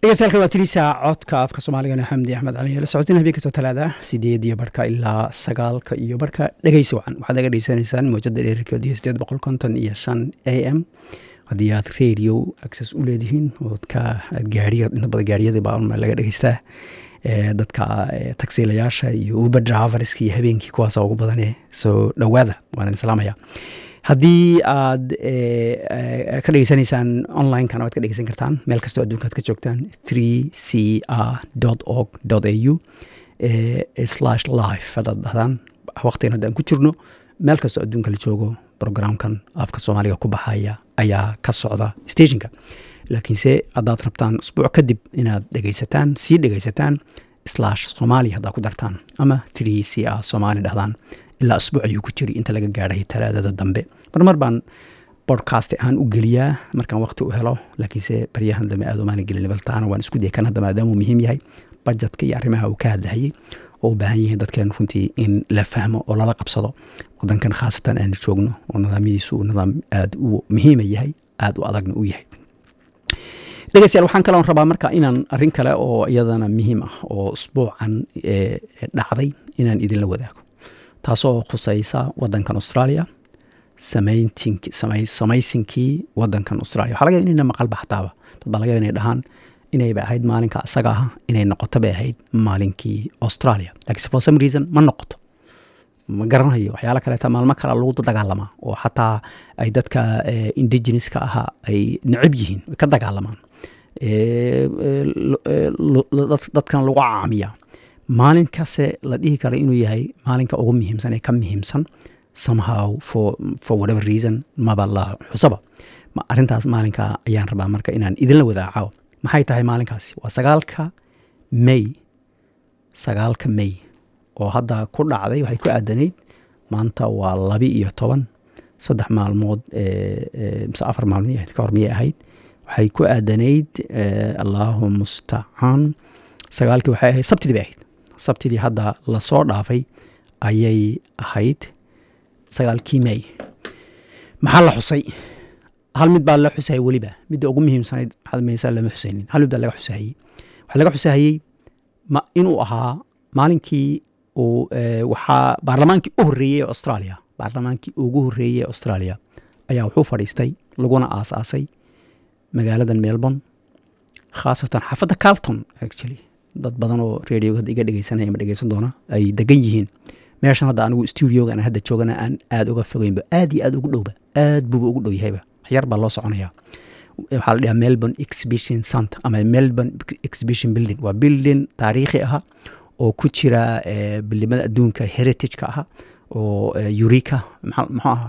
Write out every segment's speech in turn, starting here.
dhegeystayaal waa tiriisa codka afka soomaaligana xamdi axmed cali la socotin habeen kastoo talaada sideed iyo barhka ilaa sagaalka iyo barhka dhegeysi wacan waxaad naga dhegeysanaysaan mowjada dheerarkeedu iyo sideed boqol konton iyo shan a m haddii aad radio access u leedihiin ood ka gaariya inta badan gaariyada baa laga dhegeystaa dadka tagsiilayaasha iyo uber driverska iyo habeenkii kuwaasa ugu badane soo dhowaada waan idin salaamaya haddii aad ka dhegeysanaysaan online-kana waad ka dhegeysan kartaan meel kastoo adduunka ad ka joogtaan three c r org a u slash life haddaad dhahdaan waqtigan haddaan ku jirno meel kastoo adduunka la joogo programkan afka soomaaliga ku baxaya ayaa ka socda stationka laakiinse haddaad rabtaan usbuuc kadib inaad dhegeysataan sii dhegeysataan slash somalia haddaad ku dartaan ama three c r somali dhahdaan ilaa asbuuc ayuu ku jiri inta laga gaadhay talaadada dambe marmar baan bodcast ahaan u geliyaa markaan waqti u helo laakiinse baryahan dambe aad umaana gelin baltaana waan isku daya kan hadda maadaamuu muhiim yahay bajetka iyo arrimaha uu ka hadlahayay oo u baahan yihiin dadkeen runtii in la fahmo oo lala qabsado wadankan khaasatan aanu joogno oo nidaamyadiisu uu nidaam aada u muhiima yahay aada u adagna u yahay dhegeystayaal waxaan kaloon rabaa marka inaan arrin kale oo iyadana muhiim ah oo usbuucan dhacday inaan idinla wadaago taasoo khuseysa wadankan australia samaysinkii wadankan australia waxa laga yaba inayna maqalba xataaba dad baa laga yaba inay dhahaan inayba ahayd maalinka asaga ah inay noqoto bay ahayd maalinkii australia lakiinse for some reason ma noqoto ma garanayo waxyaala kaleeta maalmo kale lagu dagaalamaa oo xataa ay dadka indigeneska ahaa ay necab yihiin way ka dagaalamaan dadkan lagu caamiya maalinkase la dhihi kara inuu yahay maalinka ugu muhiimsan ee ka muhiimsan somehow for, for whatever reason maba la xusaba arrintaas maalinka ayaan rabaa marka inaan idinla wadaaco maxay tahay maalinkaasi waa sagaalka may sagaalka may oo hadda ku dhacday waxay ku aadanayd maanta waa labi iyo toban saddex maalmood mise afar maalmood ka hor miyay ahayd waxay ku aadanayd allahu mustacaan sagaalkii waxay ahayd sabtidii bay ahayd sabtidii hadda lasoo dhaafay ayay ahayd sagaalkii may maxaa la xusay hal mid baa la xusayay weliba midda ugu muhiimsanayd maysa lama xusaynin hal mid baa laga xusahayey waxaa laga xusahayey inuu ahaa maalinkii uu waxaa baarlamaankii u horreeyey ee australia baarlamaankii ugu horreeyey ee australia ayaa wuxuu fadhiistay laguna aasaasay magaaladan melbourne khaasatan xaafadda carlton actually dad badan oo radioga hadda iga dhegeysanaya ama dhegeysan doona ay degan yihiin meeshan hadda anigu studiogan hadda joogana aan aada uga fogeynba aad iyo aad ugu dhowba aad buuba ugu dhow yahayba waxyar baa loo soconaya waxaa la dhahaa melbourne exhibition center ama melbourne exhibition building waa building taariikhi aha oo ku jira bilimada adduunka heritage-ka aha oo eureka muxuu aha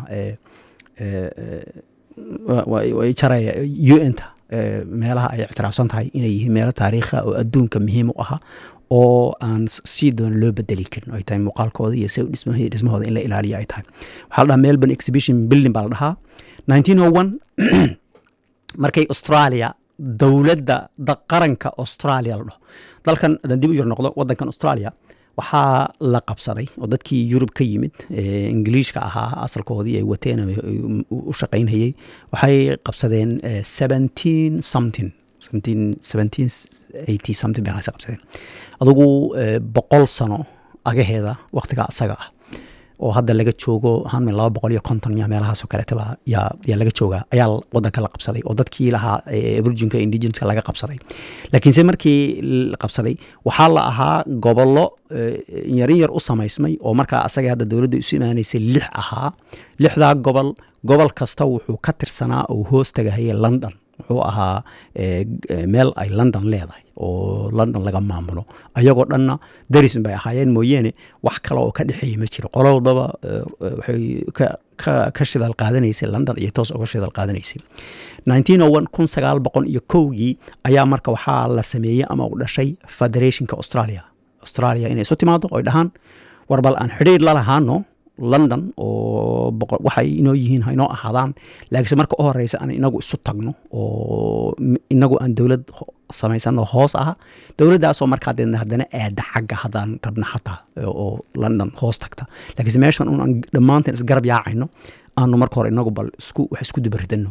jaraya un-ta meelaha ay ictiraafsan tahay inay yihiin meelo taariikha oo adduunka muhiim u aha oo aan sii doona loo bedeli karin ay tahay muuqaalkooda iyo se dhismahooda in la ilaaliya ay tahay waxaa la dhahaa melbourne exhibition building baa la dhahaa nineteen o one markay australia dowladda qaranka australia la dhaho dalkan haddaan dib u yar noqdo wadankan australia waxaa la qabsaday oo dadkii yurub ka yimid ingiliishka ahaa asalkoodii ay wateen u shaqaynhayey waxay qabsadeen seventeen something seventeen eighty something bay qabsadeen adugu boqol sano agaheeda waktiga asaga ah oo hadda laga joogo hanmi laba boqol iyo konton ya meelahaasoo kaleetaba yaa yaa laga joogaa ayaa wadanka la qabsaday oo dadkii lahaa virginka indigenska laga qabsaday laakiinse markii la qabsaday waxaa la ahaa gobollo yarin yar u samaysmay oo markaa asaga hadda dowladda isu imaanaysay lix ahaa lixdaa gobol gobol kasta wuxuu ka tirsanaa oo hoos tagahaya london wuxuu ahaa meel ay london leedahay oo london laga maamulo ayagoo dhanna darisin bay ahaayeen mooyeene wax kale oo ka dhexeeya ma jiro qolodaba waxay ka shidaal qaadanaysay london iyo toos uga shidaal qaadanaysay nineteen o one kun sagaal boqol iyo kowgii ayaa marka waxaa la sameeyey ama u dhashay federationka australia australia inay isu timaado oy dhahaan war bal aan xidhiir la lahaano london oo waxay inoo yihiin ha inoo ahaadaan laakiinse marka u horeysa aan inagu isu tagno oo inagu aan dowlad samaysano hoos aha dowladdaasoo markaa deedna haddana aada xagga haddaan rabna xataa oo london hoos tagta laakiinse meeshan un aan dhammaanteen isgarab yaacayno aanu marka hore inagu bal isku wax isku dubaridano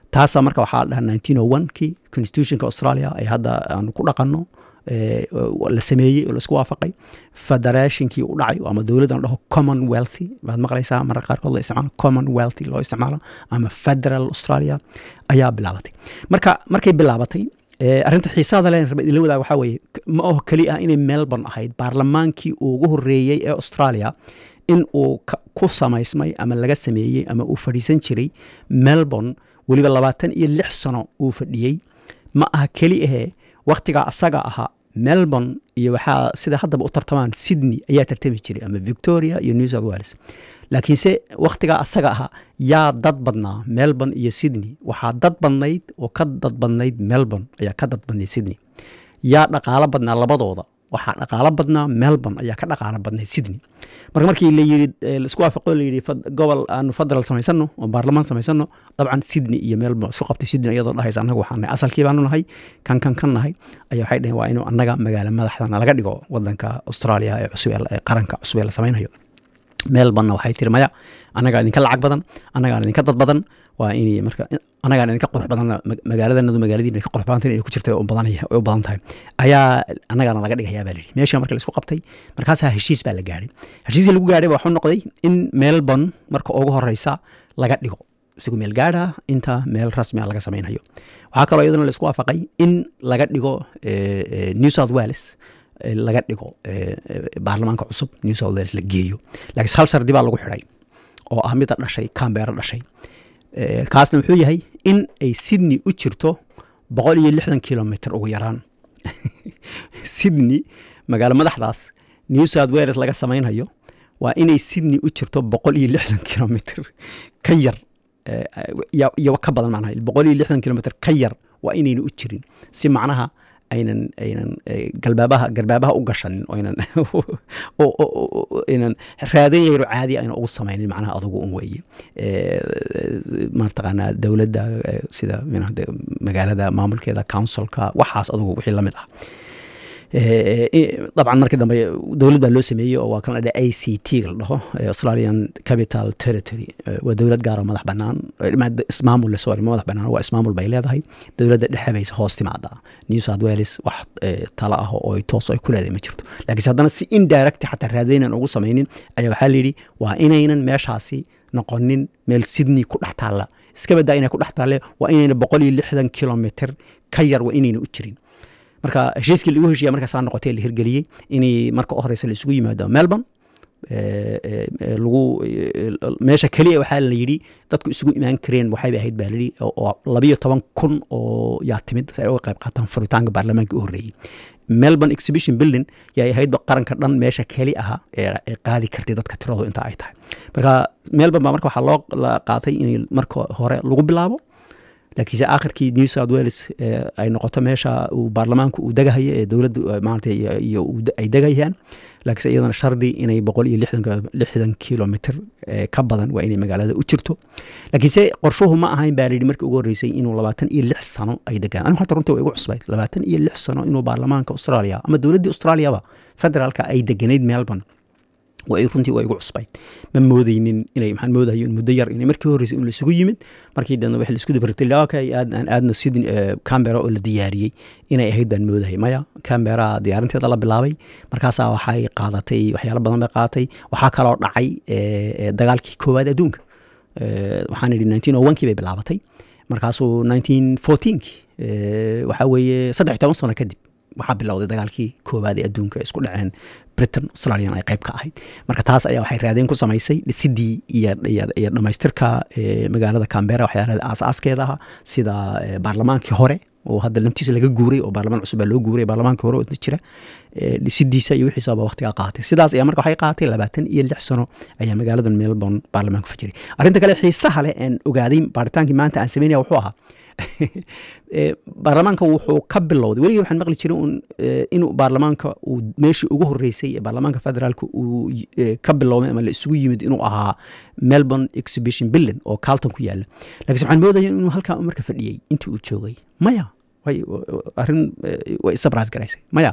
taasa marka waxaa la dhahaa nineteen oh one kii constitutionka australia ay hadda aanu ku dhaqanno la sameeyey oo laisku waafaqay federationkii u dhacay ama dowladda la dhaho commonwealthy baad maqlaysaa mararka qaarkood la isticmaalo commonwealthy loo isticmaalo ama federal australia ayaa bilaabatay marka markay bilaabatay arrinta xiisaada leen raba idinla wadaag waxaa weeye ma aho keli ah inay melbourne ahayd baarlamaankii ugu horreeyey ee australia in uu ku samaysmay ama laga sameeyey ama uu fadhiisan jiray melbourne weliba labaatan iyo lix sano uu fadhiyey ma aha keli ahee wakhtigaa asaga ahaa melbourne iyo waxaa sida haddaba u tartamaan sydney ayaa tartami jiray ama victoria iyo new south wales laakiinse wakhtigaa asaga ahaa yaa dad badnaa melbourne iyo sydney waxaa dad badnayd oo ka dad badnayd melbourne ayaa ka dad badnayd sydney yaa dhaqaalo badnaa labadooda waxaa dhaqaalo badnaa melbourne ayaa ka dhaqaalo badnayd sydney marka markii la yiri laisku waafaqo la yidhi gobol aanu federal samaysano oo baarlamaan samaysano dabcan sydney iyo melbourne isku qabtay sydney iyadoo dhahaysa annaga waxaa nahay asalkii baanu nahay kan kan kan nahay ayaa waxay dhaheen waa inuu annaga magaalo madaxdana laga dhigo wadanka australia ee cusub ee qaranka cusub ee la samaynayo melbourne waxay tiri maya annagaa idinka lacag badan annagaan idinka dad badan waa in marka annagaan idinka qurux badan magaaladanadu magaaladiina ka qurux badanta inay ku jirta u badan tahay ayaa annagaana laga dhigayaa baa lihi meesha marka laisku qabtay markaasaa heshiis baa la gaadhay heshiiskii lagu gaadhay waxuu noqday in melbourne marka ugu horeysa laga dhigo isagu meel gaadha inta meel rasmia laga samaynayo waxaa kaloo iyadana laisku waafaqay in laga dhigo new south wales laga dhigo baarlamaanka cusub new south wales la geeyo laakiin hal sardi baa lagu xidhay oo ah mida dhashay cambeero dhashay kaasna wuxuu yahay in ay sydney u jirto boqol iyo lixdan kilomitr ugu yaraan sydney magaalo madaxdaas new south wales laga samaynhayo waa inay sydney u jirto boqol iyo lixdan kilomitr ka yar iyo ka badan macnaha boqol iyo lixdan kilomitr ka yar waa inayna u jirin si macnaha aynan aynan galbaabaha garbaabaha u gashanin oynan aynan raadin yaro caadi ayna ugu samaynin macnaha adugu un weeye mataqaanaa dowladda sida magaalada maamulkeeda councilka waxaas adugu wixii lamid ah dabcan markii dambe dowlad baa loo sameeyey oo waa kan la dhaha a c t la dhaho australian capital territory waa dowlad gaar oo madax banaan ismaamul sorry madax banaan waa ismaamul bay leedahay dowladda dhexe bayse hoos timaadaa new south wales wax tala ah oo toos ay ku leedahay ma jirto laakiinse haddana si indirect xataa raadaynan ugu samaynin ayaa waxaa layidhi waa inaynan meeshaasi noqonin meel sydney ku dhex taalla iska badaa inay ku dhex taalle waa inayna boqol iyo lixdan kilomitr ka yar waa inayna u jirin marka heshiiskii lagu heshiya markaasaa noqotay la hirgeliyey inay marka u horeysa la isugu yimaado melbourne lagu meesha keliya waxaa la yidhi dadku isugu imaan kareen waxayba ahayd baa layidhi oo labiyo toban kun oo yaa timid si ay uga qayb qaataan furitaanka baarlamaanka u horreeyey melbourne exhibition building yay ahaydba qaranka dhan meesha keli aha ee qaadi kartay dadka tiradu inta ay tahay marka melbourne baa marka waxaa loo qaatay in marka hore lagu bilaabo laakiinse aakhirkii new south wales ay noqoto meesha uu baarlamaanku uu degahayo ee dowladdu maarata iyo ay degayaan laakiinse iyadana shardi inay boqol iyo lixdan kilomitr ka badan waa inay magaalada u jirto laakiinse qorshuhu ma ahayn baa layidhi markii ugu horreysay inuu labaatan iyo lix sano ay degaan anigu hata runtii waa igu cusbayd labaatan iyo lix sano inuu baarlamaanka australia ama dowladdii australiaba federaalka ay deganayd melbourne waa runtii waa igu cusbayd ma moodeynin inay maxaan moodayo in muddo yar inay markii horreysay in laisugu yimid markii dambe wax laisku dabartay okay aad aan aadna sidin cambera oo la diyaariyey inay ahayd baan moodayay maya cambera diyaarinteeda la bilaabay markaasaa waxay qaadatay waxyaalo badan bay qaadatay waxaa kaloo dhacay dagaalkii koowaad adduunka waxaan idhi nineteen o one kii bay bilaabatay markaasuu nineteen fourteenki waxaa weeye saddex iyo toban sano kadib waxaa bilowday dagaalkii koowaad ee adduunka isku dhaceen britain australian ay qayb ka ahayd marka taas ayaa waxay raadeen ku samaysay dhisidii iyo dhammaystirka magaalada cambera waxyaalada aas-aaskeeda aha sida baarlamaankii hore oo hadda lamtiisa laga guuray oo baarlamaan cusub baa loo guuray baarlamaankii hore oo isna jira dhisidiisa iyo wixiisaba waqtigaa qaatay sidaas ayaa marka waxay qaatay labaatan iyo lix sano ayaa magaaladan melbourne baarlamaanku fajiray arrinta kale xiisaha leh aan ogaaday baaritaankii maanta aan sameynaya wuxuu ahaa baarlamaanka wuxuu ka bilowday weligii waxaan maqli jiray un inuu baarlamaanka uu meeshii ugu horreysay ee baarlamaanka federaalka uu ka biloomay ama la isugu yimid inuu ahaa melbourne exhibition building oo carlton ku yaala lakiinse waxaan moodaya inuu halkaa marka fadhiyey intii uu joogay maya arrin way isabras garaysay maya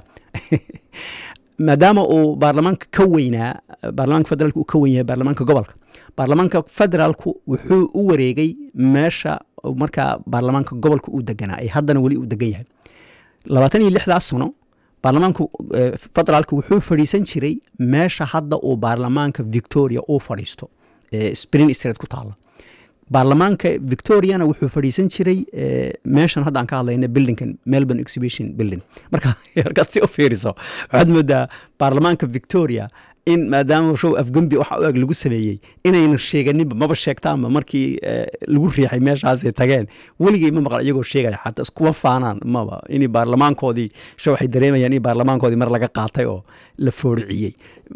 maadaama uu baarlamaanka ka weynaa baarlamaanka federaalka uu ka weyn yahay baarlamaanka gobolka baarlamaanka federaalku wuxuu u wareegay meesha markaa baarlamaanka gobolka uu deganaa ay haddana weli uu degan yahay labaatan iyo lixdaas sano baarlamaanku federaalka wuxuu fadhiisan jiray meesha hadda uu baarlamaanka victoria uu fadhiisto spring street ku taala baarlamaanka victoriana wuxuu fadhiisan jiray meeshan hadda aan ka hadlayna buildingkan melbourne exhibition building marka markaad si u fiiriso waxaad moodaa baarlamaanka victoria in maadaama show afgembi waxa u eg lagu sameeyey inayna sheeganinba maba sheegtaanba markii lagu riixay meeshaasay tageen weligay ma maqal iyagoo sheegaya xataa iskuma faanaan maba in baarlamaankoodii sho waxay dareemayaan in baarlamaankoodii mar laga qaatay oo la fooriciyey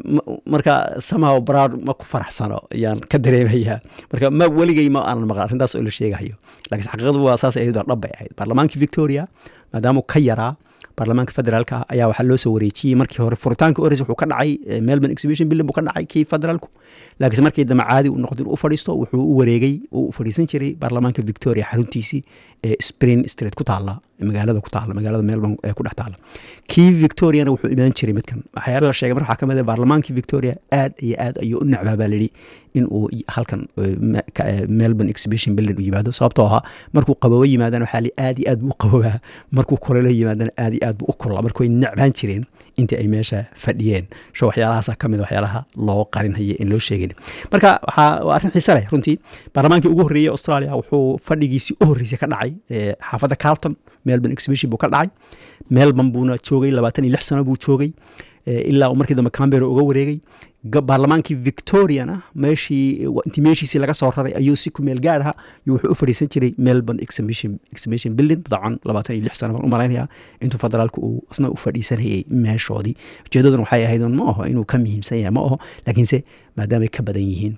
marka somehow broud ma ku faraxsano ayaan ka dareemayaa marka ma weligay ma aanan maqal arrintaas oo la sheegayo laakiin xaqiiqadu waa saas ayadoo dhab bay ahayd baarlamaankii victoria maadaama ka yaraa baarlamaanka federaalka ayaa waxaa loo soo wareejiyey markii hore furitaanka ores wuxuu ka dhacay melbourne exhibition billing buu ka dhacay kii federaalku laakiinse markii dambe caadi uu noqdo inuu u fadhiisto wuxuu u wareegay oo u fadhiisan jiray baarlamaanka victoria xaruntiisii ee spring street ku taala magaalada ku taala magaalada melbourne ee ku dhex taala kii victoriana wuxuu imaan jiray midkan waxyaala la sheegay marka waxaa ka mid ah baarlamaankii victoria aad iyo aad ayuu u necbaa baa layidhi in uu halkan melbourne exhibition building u yimaado sababtoo ahaa markuu qaboobo yimaadana waxaa li aad iyo aad buu u qaboobaa markuu kulelo yimaadana aad iyo aad buu u kulaa marka way necbaan jireen intii ay meesha fadhiyeen sho waxyaalahaasa ka mid waxyaalaha loo qarinhaye in loo sheegin marka waxaa waa arrin xiise leh runtii baarlamaankii ugu horreeyey australia wuxuu fadhigiisii u horreysay ka dhacay xaafadda carlton melbourne exhibition buu ka dhacay melbourne buuna joogay labaatan iyo lix sano buu joogay ilaa uu markii dambe cambera uga wareegay baarlamaankii victoriana meeshii intii meeshiisii laga soo raray ayuu si ku meel gaar aha wuxuu u fadhiisan jiray melbourne exhibition exhibition building dacan labaatan iyo lix sano baan u malaynayaa intuu federaalku uu isna u fadhiisanayay meeshoodii ujeedaduna waxay ahayd ma aho inuu ka muhiimsan yahay ma aho laakiinse maadaamay ka badan yihiin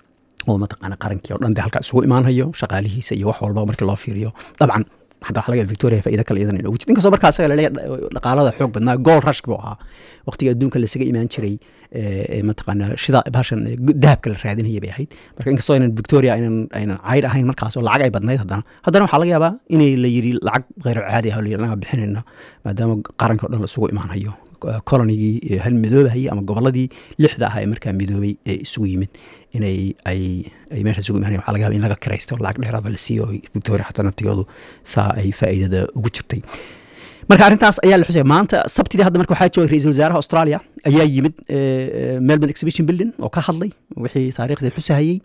oo mataqaana qarankii oo dhan de halkaa isugu imaanhayo shaqaalihiisa iyo wax walba markii loo fiiriyo dabcan hadda waxa laga victoria faa'iida kale iyadan inoogu jirta inkastoo markaa asaga laleeyahay dhaqaalada xoog badnaa gool rashk buu ahaa waqtiga adduunka lasaga imaan jiray mataqaana shida bahashan dahabka la raadinaya bay ahayd marka inkastoo aynan victoria aynan aynan cayd ahayn markaas oo lacag ay badnayd haddana haddana waxaa laga yaabaa inay la yidhi lacag kheyr caadi ah oo la yidhi anaga bixinayna maadaama qaranka o dhan la isugu imaanhayo kolonigii hal midoobahayay ama goboladii lixda ah ee markaa midoobay ee isugu yimid inay ay ay meesha isugu imaanaya waxaa laga yaba in laga kiraysto lacag dheeraada la siiyo victoria xataa naftigoodu saa ay faa'iidada ugu jirtay marka arrintaas ayaa la xusaya maanta sabtidii hadda marka waxaa joogay ra-iisul wasaaraha australia ayaa yimid melbourne exhibition building oo ka hadlay wixii taariikhdii xusahayey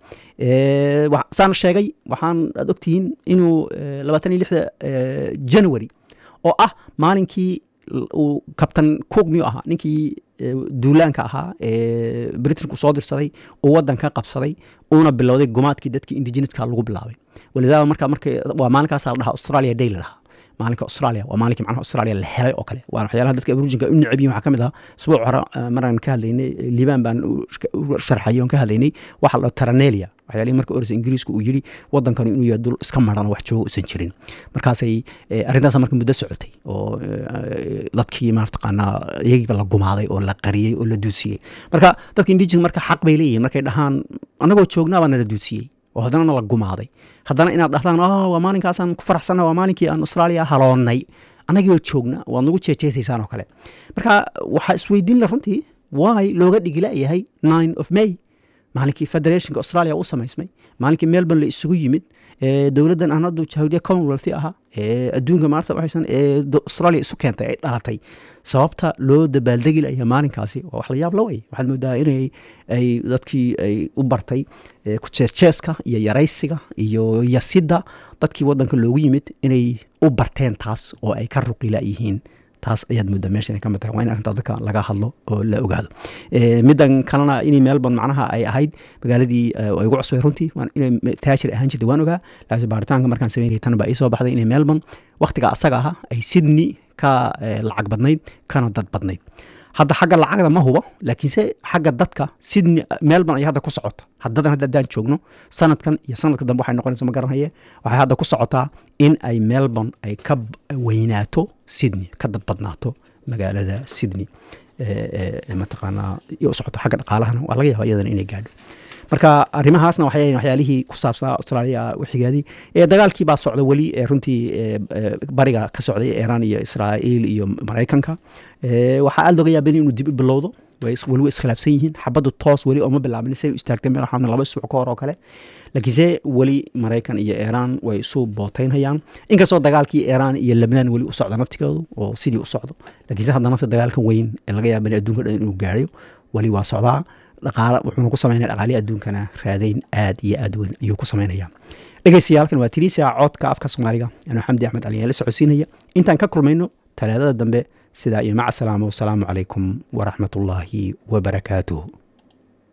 saan sheegay waxaan aad ogtihiin inuu labaatan iyo lixda january oo ah maalinkii uu kabtan cook miyuu ahaa ninkii duulaanka ahaa ee britanku soo dirsaday uu wadanka qabsaday uuna bilowday gumaadkii dadkii indigeneska lagu bilaabay walidaaba marka marka waa maalinkaasa la dhahaa australia day la dhahaa maalinka australia waa maalinkii macnaha australia la helay oo kale waa waxyaalaha dadka aborujinka u necab yihin waxaa ka mid ahaa usbuuc hore maraan ka hadlaynay liibaan baan u sharxayay oon ka hadlaynay waxa la dhaho taranelia waxyaalihii marka orisa ingiriisku uu yidhi wadankani inuu yahay dul iska maran wax jooga usan jirin markaasay arrintaas marka muddo socotay oo dadkii maartaqaanaa iyagiiba la gumaaday oo la qariyey oo la duudsiyey marka dadka indigenous marka xaq bay leeyihin markay dhahaan annagoo joognaa baa nala duudsiyey oo haddana nala gumaaday haddana inaad dhahdaan waa maalinkaasaan ku faraxsanna waa maalinkii aan australia haloonnay annagoo joogna waad nagu jeejeesaysaan oo kale marka waxaa isweydiin la runtii waay looga dhigila yahay nine of may maalinkii federationka australia u samaysmay maalinkii melbourne la isugu yimid dowladdan aan haddu jahawdiya commonwealth ahaa ee adduunka maarta waxaysan ee australia isu keentay ay dhalatay sababta loo dabaaldegi laya maalinkaasi waa wax la yaab la way waxaad moodaa inay ay dadkii ay u bartay kujeesjeeska iyo yaraysiga iyo yasidda dadkii waddanka loogu yimid inay u barteen taas oo ay ka ruqila yihiin taas ayaad moodaa meesha inay ka mid tahay waa in arrintaa dadka laga hadlo oo la ogaado middan kalena inay melbourne macnaha ay ahayd magaaladii ay ugu cusbay runtii inay taajir ahaan jirtay waan ogaa laakiin baaritaanka markaan sameynayay tan baa ii soo baxday inay melbourne wakhtiga asaga aha ay sydney ka lacag badnayd kana dad badnayd hadda xagga lacagda ma hubo laakiinse xagga dadka sydney melbourne ay hadda ku socota haddadan hadda haddaan joogno sanadkan iyo sanadka dambe waxay noqonaysa ma garanaye waxay hadda ku socotaa in ay melbourne ay ka weynaato sydney ka dad badnaato magaalada sydney mataqaanaa iyo u socoto xagga dhaqaalahana waa laga yaaba iyadana inay gaadho marka arrimahaasna waxay waxyaalihii ku saabsanaa australia wixigeedii ee dagaalkii baa socda weli ee runtii bariga ka socday iran iyo israa'iil iyo maraykanka waxaa aada looga yaabay inuu dib u bilowdo way is- weli way iskhilaafsan yihiin xabaddu toos weli ooma bilaabin say u istaagtay meel waxaa laba isbuuc ka hor oo kale laakiinse weli maraykan iyo iiraan way isu booteynhayaan inkastoo dagaalkii iiraan iyo lebnaan weli u socdo naftigoodu oo sidii u socdo laakiinse haddana se dagaalkan weyn ee laga yaaba in adduunka dhan inuu gaarayo weli waa socdaa dhaqaala wuxuuna ku sameynaya dhaqaalihii adduunkana raadayn aad iyo aad weyn ayuu ku sameynaya dhegeystayaalkan waa tiriisa codka afka soomaaliga anuu xamdi axmed cali la socodsiinaya intaan ka kulmayno talaadada dambe sidaa iyo maca salaama wasalaamu calaykum waraxmatullaahi wabarakaatuh